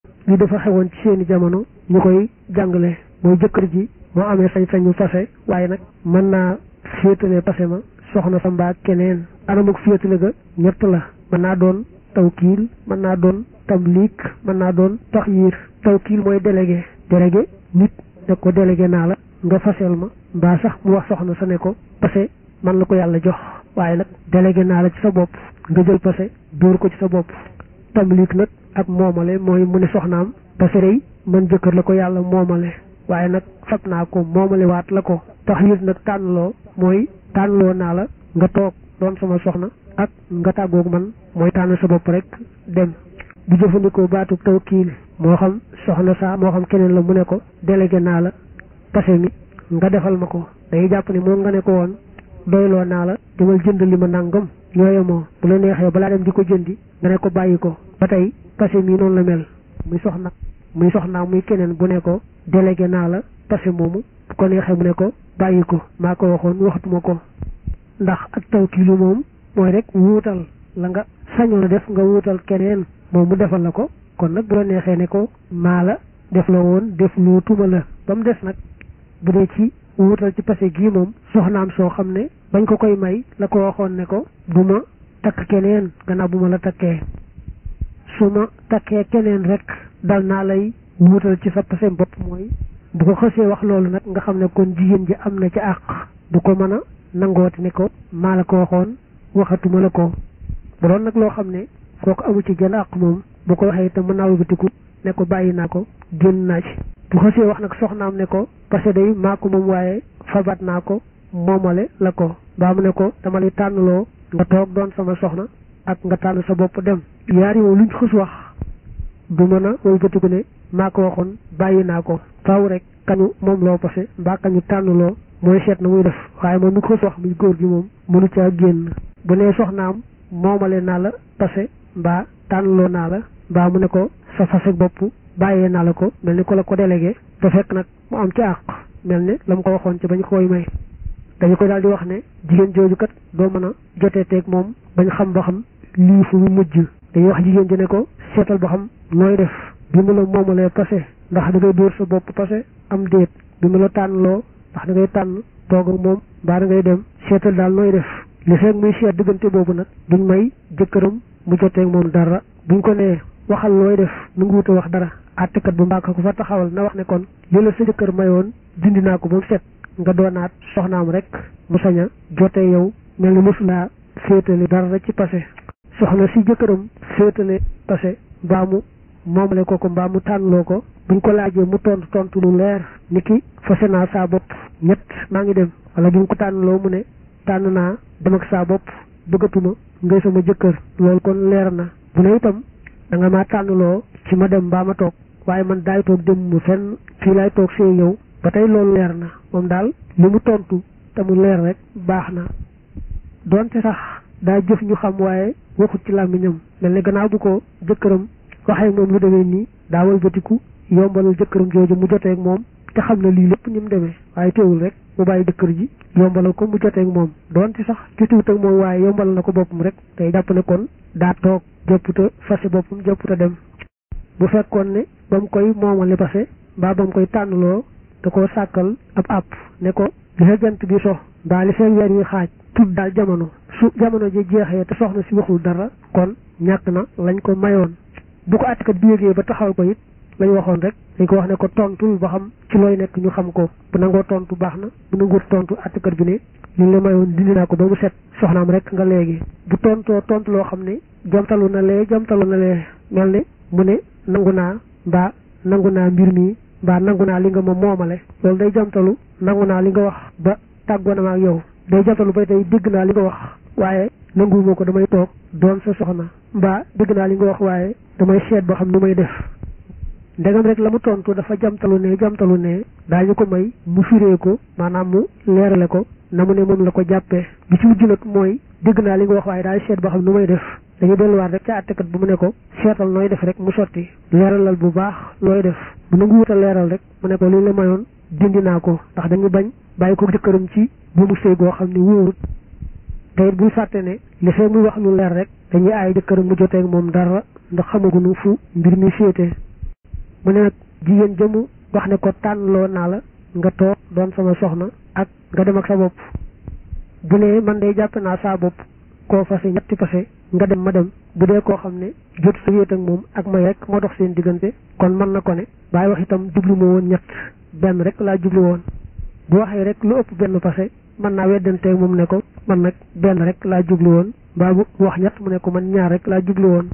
li dafa xewoon ci seeni jamono ñu koy jàngale mooy jëkkër ji moo amee sañ-sañu fase waaye nag mën naa féetale pase ma soxna sa mbaa keneen anamuk féetale ga ñett la mën naa doon tawkiil mën naa doon tamliik mën naa doon taxyiir tawkiil mooy délégué délégué nit ne ko délégué naa la nga fasel ma mbaa sax mu wax soxna sa ne ko pase man la ko yàlla jox waaye nag délégué naa la ci sa bopp nga jël pase dóor ko ci sa bopp tamliik nag ak moomale mooy mu ne soxnaam pase rey man jëkkër la ko yàlla moomale waaye nag fab naa ko moomale waat la ko taxyiir nag tànnloo mooy tànnloo naa la nga toog doon sama soxna ak nga tàggoog man mooy tànn sa bopp rek dem bu jëfandikoo baatu tawkiil moo xam soxna saa moo xam keneen la mu ne ko délégué naa la pase mi nga defal ma ko day jàpp ne moom nga ne ko woon doyloo naa la demal jënd li ma nangam ñooye moo bu la neexee balaa dem di ko jëndi nga ne ko bàyyi ko ba tey pase mi noonu la mel muy soxna muy soxnaa muy keneen bu ne ko délégué naa la pase moomu bu ko neexee mu ne ko bàyyi ko maa ko waxoon waxatuma ko ndax ak tawkiilu moom mooy rek wuutal la nga sañoon a def nga wuutal keneen moom mu defal la ko kon nag bu la neexee ne ko maa la def la woon def loo tuma la ba mu des nag bu dee ci wuutal ci pase gii moom soxnaam soo xam ne bañ ko koy may la ko waxoon ne ko bu ma takk keneen gannaaw bu ma la takkee su ma takkee keneen rek dal naa lay wuutal ci sa pase bopp mooy bu ko xësee wax loolu nag nga xam ne kon jigéen ji am na ci àq du ko mën a nangooti ne ko maa la ko waxoon waxatuma la ko bu doon nag loo xam ne kooku amu ci jën àq moom bu ko waxee itam mën naa wëlbatiku ne ko bàyyi naa ko génn naa ci bu xësee wax nag soxnaam ne ko parce que day maa ko moom waaye fabat naa ko moomale la ko baa mu ne ko dama lay tànnloo nga toog doon sama soxna ak nga tànn sa bopp dem yaari moom luñ xës wax du mën a wëlbatiku ne maa ko waxoon bàyyi naa ko faaw rek kañu moom loo pase mbaa kañu tànnloo mooy seet na muy def waaye moom lu ko wax muy góor gi moom mënu caa génn bu nee soxnaam moomale naa la pase mbaa tànnloo naa la mbaa mu ne ko sa fase bopp bàyyee naa la ko mel ni ko la ko délégué te fekk nag mu am ci àq mel ne la mu ko waxoon ci bañ koy may dañu koy daal di wax ne jigéen jooju kat doo mën a jotee teeg moom bañ xam ba xam lii fu mu mujj dañuy wax jigéen ji ne ko seetal ba xam nooy def bi mu la moomalee pase ndax da ngay dóor sa bopp pase am déet bi mu la tànnloo ndax da ngay tànn toog ak moom mbaa da ngay dem seetal daal nooy def li fekk muy seet diggante boobu nag duñ may jëkkëram mu joteeg moom dara buñ ko nee waxal looy def nu ngi wut a wax dara àttekat bu mbàkk ko fa taxawal na wax ne kon li la sa jëkkër mayoon dindi naa ko ba mu set nga doonaat soxnaam rek mu sañ a jote yow mel ni mosulaa féetale dara ci passé soxna si jëkkëram féetale passé mbaa mu moomale ko ko mbaa mu tànnloo ko buñ ko laajee mu tontu tontu lu leer ni ki fase naa saa bopp ñett maa ngi dem wala buñ ko tànnloo mu ne tànn naa dem ak saa bopp bëggatuma ngay sama jëkkër loolu kon leer na bu ne itam da nga maa tànnloo ci ma dem mbaa ma toog waaye man daay toog dem mu fenn fii laay toog see yow ba tey loolu leer na moom daal li mu tontu te mu leer rek baax na donte sax daa jëf ñu xam waaye waxut ci làmmiñam mel ne gannaaw bu ko jëkkëram waxee moom lu demee nii daa walbatiku yombalal jëkkëram jooju mu joteeg moom te xam na lii lépp ni mu demee waaye teewul rek mu bàyyi jëkkër ji yombalal ko mu joteeg moom donte sax jotiwut ak moom waaye yombalal na ko boppam rek tey jàpp ne kon daa toog jëpputa fase boppam jëpputa dem bu fekkoon ne ba mu koy moomale pase mbaa ba mu koy tànnloo da koo sàkkal ab àpp ne ko li sa jant bi so mbaa li seen weer yi xaaj tudd daal jamono su jamono ji jeexee te soxna si waxul dara kon ñàkk na lañ ko mayoon bu ko àttekat bi yégee ba taxawal ko it lañ waxoon rek dañ ko wax ne ko tontul ba xam ci looy nekk ñu xam ko bu nangoo tontu baax na bu nanguut tontu àttekat bi ne liñ la mayoon dindi naa ko ba mu set soxnaam rek nga léegi bu tontoo tontu loo xam ne jamtalu na lee jamtalu na lee mel ne mu ne nangu naa mbaa nangu naa mbir mi mbaa nangu naa li nga ma moomale loolu day jamtalu nangu naa li nga wax ba tàggoo na ma ak yow day jamtalu ba tey dégg naa li nga wax waaye nanguwuma ko damay toog doon sa soxna mbaa dégg naa li nga wax waaye damay seet ba xam nu may def ndegam rek la mu tontu dafa jamtalu ne jamtalu ne daañu ko may mu firee ko maanaam mu leerale ko na mu ne moom la ko jàppee bi ci mujj nag mooy dégg naa li nga wax waaye daay seet ba xam nu may def dañu delluwaat rek ca àttekat bu mu ne ko seetal nooy def rek mu sotti leeralal bu baax looy def bu nangu wutal leeral rek mu ne ko li la mayoon dindi naa ko ndax dañu bañ bàyyi ko jëkkëram ci bu mu sëy goo xam ne wóorut te it buy fàtte ne li fee muy wax lu leer rek dañuy aay jëkkëram mu joteeg moom dara ndax xamaguñu fu mbir mi féete mu ne nag jigéen jëmu wax ne ko tànnloo naa la nga toog doon sama soxna ak nga dem ak sa bopp bu ne man day jàpp naa saa bopp koo fase ñetti fase nga dem ma dem bu dee koo xam ne jot sa wéet ak moom ak may rek moo dox seen diggante kon mën na ko ne bàyyi wax itam jublu ma woon ñett benn rek laa jublu woon bu waxee rek lu ëpp benn fase mën naa weddanteeg moom ne ko man nag benn rek laa jublu woon mbaa bu wax ñett mu ne ko man ñaar rek laa jublu woon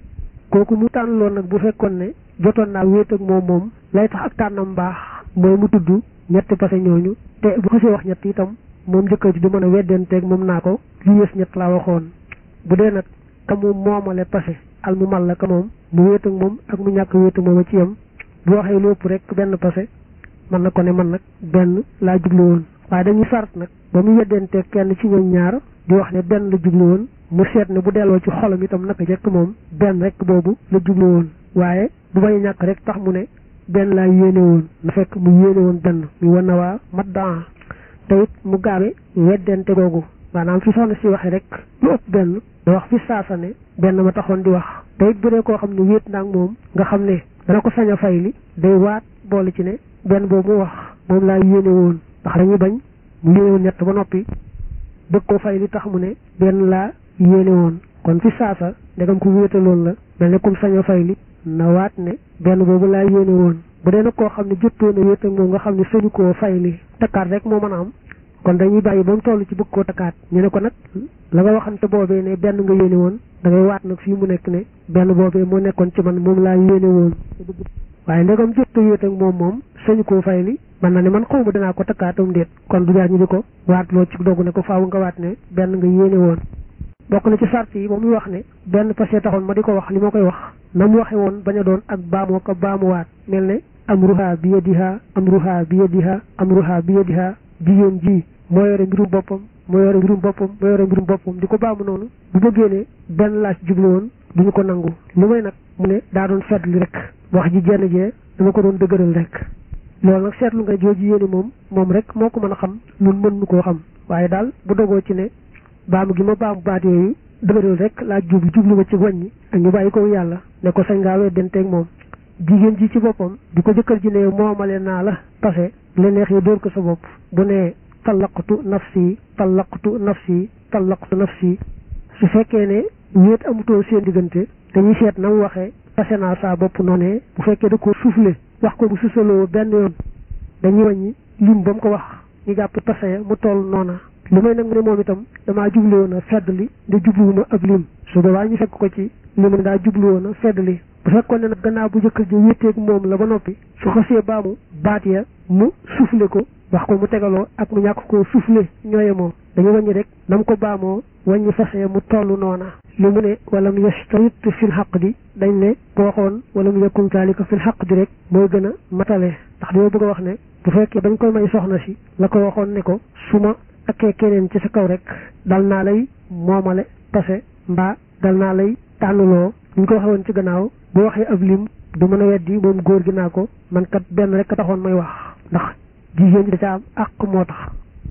kooku mu tànn loon nag bu fekkoon ne jotoon naa wéet ak moom moom lay tax ak tànnam baax mooy mu tudd ñetti fase ñooñu te bu xasee wax ñett itam moom jëkkër ji du mën a weddanteeg moom naa ko lu yées ñett laa waxoon bu dee nag ka mu moomale passé al mu mal la ka moom mu wéet ak moom ak mu ñàkk wéet ak moom a ci yam bu waxee lu ëpp rek benn passé mën na ko ne man nag benn laa jublu woon waaye dañuy sart nag ba mu weddanteeg kenn ci ñoom ñaar di wax ne benn la jublu woon mu seet ne bu delloo ci xolam itam naka jekk moom benn rek boobu la jublu woon waaye bu bañ a ñàkk rek tax mu ne benn laa yéene woon na fekk mu yéene woon benn mu wan na waa mat daa te it mu gaawe weddente googu maanaam fi soxna si waxee rek lu ëpp benn da wax fi saasa ne benn ma taxoon di wax te it bu dee koo xam ne wéet naag moom nga xam ne dana ko sañ a fay li day waat boole ci ne benn boobu mu wax moom laa yéene woon ndax dañuy bañ mu yéene woon ñett ba noppi bëgg koo fay li tax mu ne benn laa yéene woon kon fi saasa ndegam ku wéetaloon la mel ne kum sañ a fay li na waat ne benn boobu laa yéene woon bu dee nag koo xam ne jottoon a wéet ak moom nga xam ne sañu koo fay li takkaat rek moo mën a am kon dañuy bàyyi ba mu toll ci bëgg koo takkaat ñu ne ko nag la nga waxante boobee ne benn nga yéene woon da ngay waat nag fii mu nekk ne benn boobee moo nekkoon ci man moom laa yéene woon waaye ndegam jot a wéet ak moom moom sañu koo fay li man na ne man xaw ma dinaa ko takkaatam déet kon du jaar ñu di ko waat loo ci dogu ne ko faaw nga waat ne benn nga yéene woon bokk na ci sart yi ba muy wax ne benn passé taxoon ma di ko wax li ma koy wax na mu waxe woon bañ a doon ak baamoo ko baamuwaat mel ne amruha bi yadiha amruha bi yadiha amruha bi yadiha jigéen ji moo yore mbirum boppam moo yore mbirum boppam moo yore mbirum boppam di ko baamu noonu bu bëggee ne benn laaj jublu woon duñu ko nangu lu may nag mu ne daa doon seetlu rek wax ji jenn jee dama ko doon dëgëral rek loolu nag seetlu nga jooju yéene moom moom rek moo ko mën a xam ñun mën nu koo xam waaye daal bu dogoo ci ne baamu gi ma baamu baat yooyu dëgëral rek laa jublu jublu ma ci wàññi ak ñu bàyyi ko yàlla ne ko sañ ngaa weddanteeg moom jigéen ji ci boppam di ko jëkkër ji ne moomale naa la passé la neexee dóor ko sa bopp bu ne tallaqtu nafsi tallaqtu nafsi tallaqtu nafsi su fekkee ne wéet amutoo seen diggante dañuy seet na mu waxee passé naa saa bopp noonee bu fekkee da ko soufflé wax ko bu susaloo benn yoon dañuy wàññi lim ba mu ko wax ñu jàpp passé mu toll noona li may nag mu ne moom itam damaa jublu woon a fedd li da jubluwuma ab lim su boobaa ñu fekk ko ci li mu ne daa jublu woon a fedd li bu fekkoon ne nag gannaaw bu jëkkër ji wéeteeg moom la ba noppi su xasee baamu baat ya mu soufflé ko wax ko mu tegaloo ak mu ñàkk koo soufflé ñooye moo dañu wàññi rek na mu ko baamoo wàññi fase mu toll noona li mu ne wala mu yastarit fil xaq di dañ ne bu waxoon wala mu yakun zalika fil xaq di rek mooy gën a matale ndax dañoo bëgg a wax ne bu fekkee bañ koy may soxna si la ko waxoon ne ko su ma akkee keneen ci sa kaw rek dal naa lay moomale pase mbaa dal naa lay tànnuloo ñu ko waxee woon ci gannaaw bu waxee ab lim du mën a weddi moom góor gi naa ko man kat benn rek a taxoon may wax ndax jigéen ji da ca am àq moo tax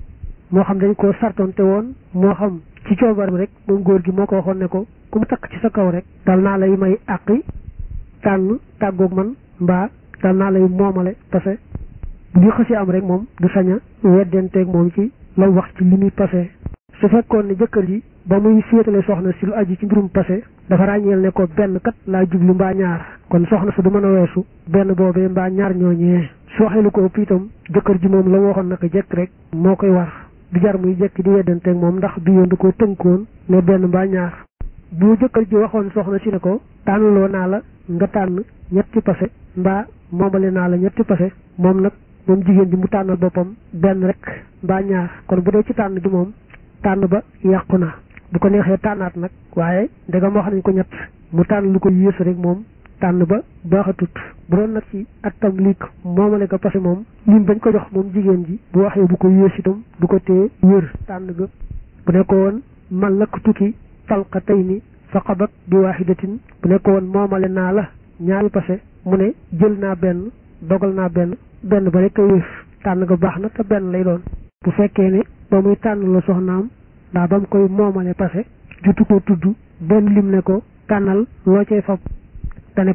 moo xam dañ koo sartonte woon moo xam ci coobaram rek moom góor gi moo ko waxoon ne ko ku mu takk ci sa kaw rek dal naa lay may àqi tànn tàggoog man mbaa dal naa lay moomale parce que bu ñu xësi am rek moom du sañ a weddenteeg moom ci la wax ci li muy passé su fekkoon ne jëkkër ji ba muy féetale soxna si lu aju ci mbirum passé dafa ràññeel ne ko benn kat laa jublu mbaa ñaar kon soxna sa du mën a weesu benn boobee mbaa ñaar ñooñee su waxee lu ko ëpp itam jëkkër ji moom la waxoon naka jekk rek moo koy war du jar muy jekk di weddanteeg moom ndax bi yoon da koo tënkoon ne benn mbaa ñaar bu jëkkër ji waxoon soxna si ne ko tànnloo naa la nga tànn ñetti passé mbaa moomale naa la ñetti passé moom nag moom jigéen ji mu tànnal boppam benn rek mbaa ñaar kon bu dee ci tànn gi moom tànn ba yàqu na bu ko neexee tànnaat nag waaye ndegam wax nañ ko ñett mu tànn lu ko yées rek moom tànn ba baaxatut bu doon nag ci attam liik moomale ko parce que moom lim bañ ko jox moom jigéen ji bu waxee bu ko yées itam du ko téye wér tànn ga bu nekko woon man lakk tukki talqa tey ni faqabat bi waaxidatin bu nekko woon moomale naa la ñaari passé mu ne jël naa benn dogal naa benn benn ba rek a wéef tànn ga baax na te benn lay doon bu fekkee ne ba muy tànn la soxnaam ndaa ba mu koy moomale passé jutu ko tudd benn lim ne ko tànnal loo cay fab dane ko rek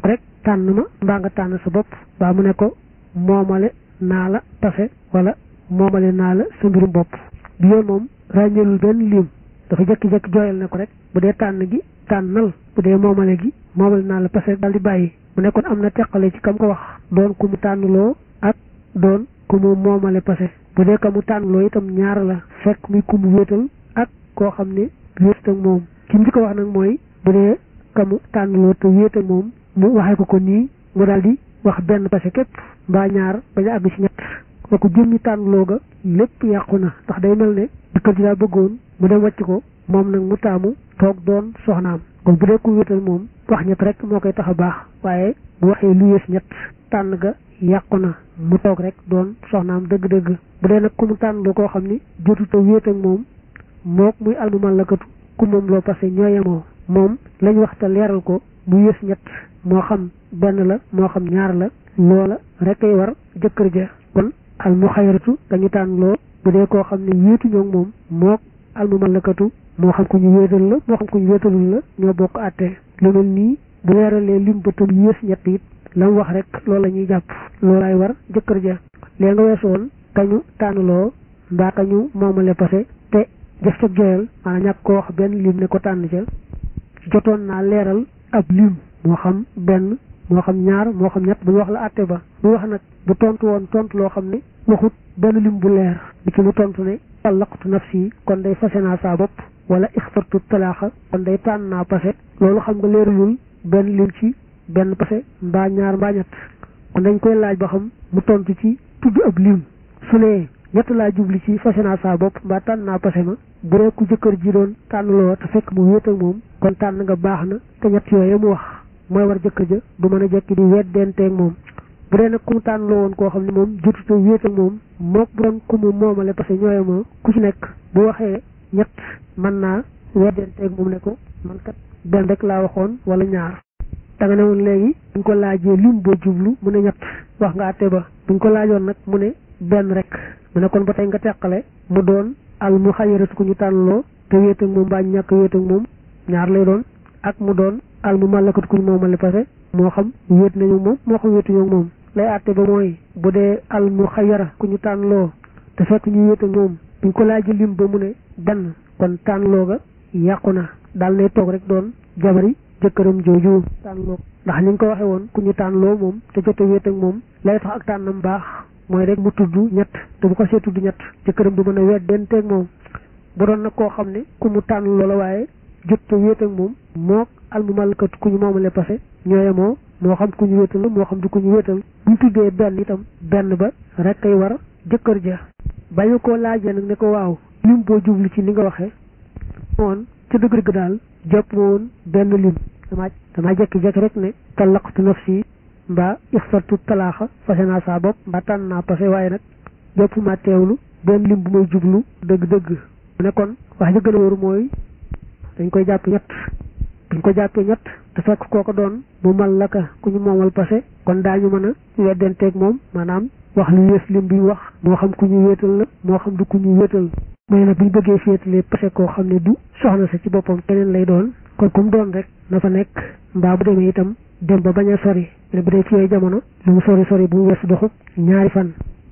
tànn ma mbaa nga tànn sa bopp mbaa mu ne ko moomale naa la pase wala moomale naa la sa mbirum bopp bi yoon moom ràññeelul benn lim dafa jekki-jekki jooyal ne ko rek bu dee tànn gi tànnal bu dee moomale gi moomale naa la pase daal di bàyyi mu nekkoon am na teqale ci kam ko wax doon ku mu tànnloo ak doon ku mu moomale pase bu dee ka mu tànnloo itam ñaar la fekk muy ku mu wéetal ak koo xam ne wéet ak moom ki mu di ko wax nag mooy bu dee ka mu tànnloo te wéet ak moom mu waxee ko ko nii mu daal di wax benn pase képp mbaa ñaar bañ a àgg ci ñett kooku jëmmi tànnloo ga lépp yàqu na ndax day mel ne jëkkër ji daa bëggoon mu dem wàcc ko moom nag mu taamu toog doon soxnaam kon bu dee ku wéetal moom wax ñett rek moo koy tax a baax waaye bu waxee lu yées ñett tànn ga yàqu na mu toog rek doon soxnaam dëgg-dëgg bu dee nag ku mu tànn loo koo xam ni jotuta wéet ak moom mook muy almumal lakatu ku moom loo passé ñooyemoo moom lañ waxta leeral ko bu yées ñett moo xam benn la moo xam ñaar la loola rek ay war jëkkër ja kon al mu xayratu dañu tànn loo bu dee koo xam ne wéetu ñoo moom mook al mu malakatu moo xam ku ñu wéetal la moo xam ku ñu wéetalul la ñoo bokk àtte lu mel nii bu leeralee lim ba tam yées ñett it la mu wax rek loolu la ñuy jàpp loolaay war jëkkër ja léegi nga weesu woon kañu tànnloo mbaa kañu moomale passé te jëf ca joyal maanaam ñàkk ko wax benn lim ne ko tànn ca jotoon naa leeral ab lim moo xam benn moo xam ñaar moo xam ñett bu ñu wax la àtte ba bu wax nag bu tontu woon tontu loo xam ne waxut benn lim bu leer bi ci mu tontu ne tallaqtu nafsi kon day fase naa saa bopp wala ixtartu talaaxa kon day tànn naa pase loolu xam nga leeralul benn lim ci benn pase mbaa ñaar mbaa ñett kon dañ koy laaj ba xam mu tontu ci tudd ab lim su nee ñett laa jubli ci fase naa saa bopp mbaa tànn naa pase ma bu dee ku jëkkër ji doon tànn loo te fekk mu wéet ak moom kon tànn nga baax na te ñett yooyu mu wax mooy war jëkkër ja du mën a jekki di weddenteeg moom bu dee nag ku mu tànn loo woon koo xam ne moom jotuta wéet ak moom mook bu doon ku mu moomale parce que ñooye moo ku ci nekk bu waxee ñett mën naa weddenteeg moom ne ko man kat benn rek laa waxoon wala ñaar da nga ne woon léegi buñ ko laajee lim boo jublu mu ne ñett wax nga àtte ba buñ ko laajoon nag mu ne benn rek mu ne kon ba tey nga teqale mu doon al mu xayaratu ku ñu tànnloo te wéet ak moom mbaa ñàkk wéet ak moom ñaar lay doon ak mu doon al mu màllakat ku ñu moomale parce que moo xam wéet nañu moom moo xam wéetuñu ak moom lay àtte ba mooy bu dee al mu xayara ku ñu tànnloo te fekk ñu wéet ak moom buñ ko laajee lim ba mu ne benn kon tànnloo ga yàqu na daal nay toog rek doon jabari jëkkëram jooju tànnloo ndax ni nga ko waxee woon ku ñu tànnloo moom te jote wéet ak moom lay tax ak tànnam baax mooy rek mu tudd ñett te bu ko see tudd ñett jëkkëram du mën a weddenteeg moom bu doon nag koo xam ne ku mu tànn loola waaye jot te wéet ak moom mook almumalkat ku ñu moomale passé ñooye moo moo xam ku ñu wéetal la moo xam du ku ñu wéetal buñ tuddee benn itam benn ba rek kay war jëkkër ja bañu koo laajee nag ne ko waaw lim boo jublu ci li nga waxee woon ca dëgg-dëgg daal jàpp ma woon benn lim damaa damaa jekki-jekki rek ne tallaqtu nafsi mbaa ixtartu talaaxa fase naa saa bopp mbaa tànn naa passé waaye nag jàpp ma teewlu benn lim bu may jublu dëgg-dëgg mu ne kon wax ji gën a wóoru mooy dañ koy jàpp ñett buñ ko jàppee ñett te fekk kooko doon mu mal la ka ku ñu moomal passé kon daañu mën a weddenteeg moom maanaam wax lu yées lim bi wax moo xam ku ñu wéetal la moo xam du ku ñu wéetal mooy nag buñ bëggee féetalee passé koo xam ne du soxna sa ci boppam keneen lay doon kon ku mu doon rek na fa nekk mbaa bu demee itam dem ba bañ a sori ne bu dee ci yooyu jamono lu mu sori sori bu mu weesu doxub ñaari fan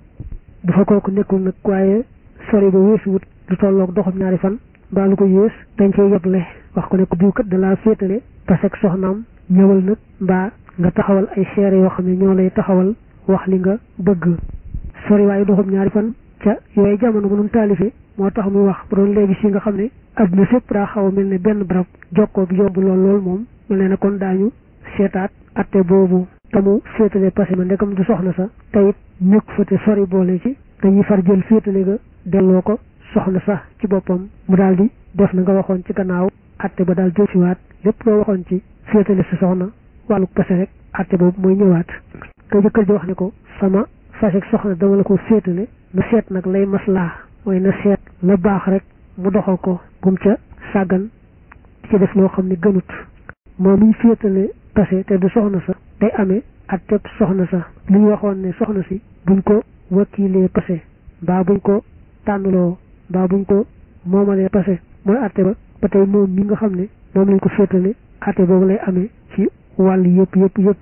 bu fa kooku nekkul nag waaye sori ba weesu wut lu tolloog doxub ñaari fan mbaa lu ko yées dañ cey yotle wax ko ne ko diw kat da laa féetale parce que soxnaam ñëwal nag mbaa nga taxawal ay seere yoo xam ne ñoo lay taxawal wax li nga bëgg sori waaye doxub ñaari fan ca yooyu jamono bu nu taalifee moo tax muy wax bu doon léegi si nga xam ne adduna sépp daa xaw a mel ne benn barab jokkoo bi yomb lool lool moom mel ne na kon daañu seetaat atte boobu te mu féetale passé ma ndekam du soxna sa te it nekk fa te sori boole ci dañuy far jël féetale ga delloo ko soxna sax ci boppam mu daal di def na nga waxoon ci gannaaw atte ba daal jël siwaat lépp loo waxoon ci féetale sa soxna wàllu passé rek atte boobu mooy ñëwaat ka jëkkër ji wax ne ko sama fase soxna dama la ko féetale na seet nag lay maslaa mooy na seet la baax rek mu doxal ko gum ca sàggan ci def loo xam ne gënut moom miy féetale passé te du soxna sa day amee ak teb soxna sa li ñu waxoon ne soxna si buñ ko wakiilee passé mbaa buñ ko tànnloo mbaa buñ ko moomalee passé mooy atte ba ba tey moom mi nga xam ne moom lañ ko féetale atte boobu lay amee ci wàll yëpp yëpp yëpp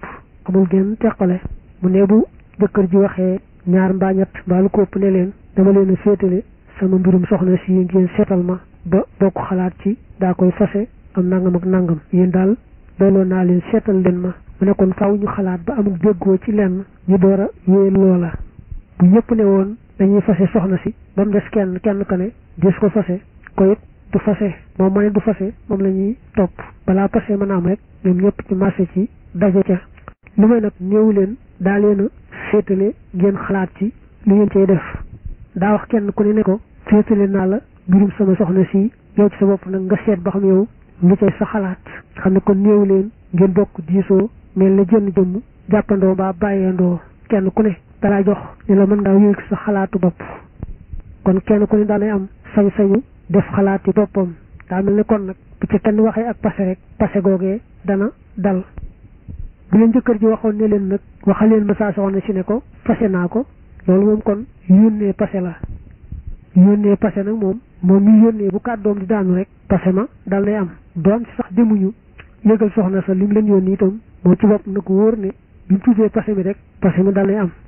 amul genn teqale mu ne bu jëkkër ji waxee ñaar mbaa ñett mbaa lu ko ëpp ne leen dama leen a féetale sama mbirum soxna si ngeen seetal ma ba bokk xalaat ci daa koy fase am nangam ak nangam yéen daal doyloo naa leen seetal leen ma mu ne kon faaw ñu xalaat ba amul déggoo ci lenn ñu door a wéyal loola bu ñëpp ne woon dañuy fase soxna si ba mu des kenn kenn ka ne des ko fase ko it du fase moom ma ne du fase moom la ñuy topp balaa fase mën a am rek ñoom ñëpp ci marché ci daje ca lu may nag néewu leen daa leen a féetale ngeen xalaat ci li ngeen cay def daa wax kenn ku ne ne ko féetale naa la mbirum sama soxna si yow ci sa bopp nag nga seet ba xam yow lu cay sa xalaat xam ne kon néewu leen ngeen bokk diisoo mel na jënn jëmm jàppandoo mbaa bàyyeendoo kenn ku ne dalaa jox ni la mën ngaa yëg sa xalaatu bopp kon kenn ku ne daanay am sañ-sañu def xalaati boppam daa mel ne kon nag bu ci kenn waxee ak passé rek passé googee dana dal bu leen jëkkër ji waxoon ne leen nag waxal leen ma saa soxna si ne ko passé naa ko loolu moom kon yónnee passé la yónnee passé nag moom moom mi yónnee bu kàddoom di daanu rek passé ma dal nay am doon ci sax demuñu yëgal soxna sa lim leen yónni itam moom ci bopp na ko wóor ne bi mu tuddee passé mi rek passé mi dal nay am